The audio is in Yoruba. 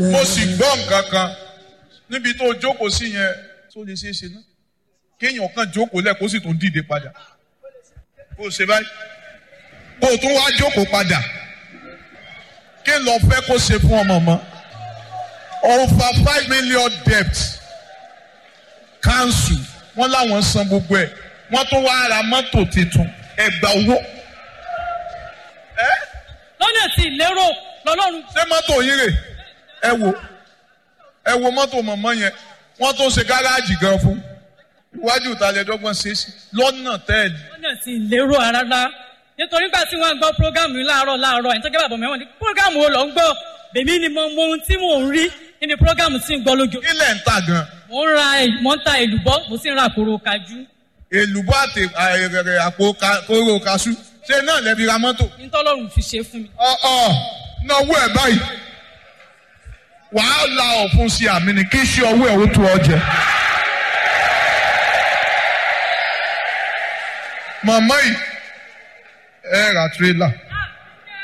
mo sì gbọ́ nǹkan kan níbi tó jókòó sí yẹn tó lè ṣeé ṣe náà kéèyàn kan jókòó lẹ̀ kó sì tún dìde padà kó o ṣe báyìí kó o tún wá jókòó padà kí n lọ fẹ́ kó ṣe fún ọmọ mọ́ over five million debt council wọ́n láwọn san gbogbo ẹ̀ wọ́n tún wá ra mọ́tò tuntun ẹgbà owó. lọ́nà tí ìlérò lọ́lọ́run ṣé mọ́tò yín rè ẹ wo ẹ wo mọ́tò mọ̀mọ́ yẹn wọ́n tó ṣe gáràjì gan fún iwájú ìtàlẹ́dọ́gbọ̀n ṣe é sí lọ́nà tẹ́ẹ̀lì. lọ́nà tí ìlérò rárá nítorí gbà tí wọ́n gbọ́ prógámù yìí láàárọ̀ láàárọ̀ ẹni tó gẹ́gẹ́ bàbá mẹ́wọ̀n ní prógámù wo lọ ń gbọ́ bèmí ni mo mọ ohun tí mò ń rí nínú prógámù tí ń gbọ́ lójú. ilẹ̀ ń ta gan. mo ń ra mo ń ta èlùbọ́ mo sì ń ra àkóró kájú. èlùbọ́ àti àìrẹ̀rẹ̀ àpò ka- kóró kaṣú ṣé náà lẹ́bi ra mọ́tò. nítọ́lọ́run fi ṣe fún mi. ọ̀ọ́ náwó ẹ̀ báyìí wàá la ọ̀fun sí àmì ni kí ṣe ọwọ́ ẹ̀ ó tu ọ jẹ. màmá yìí ẹ ra tírélà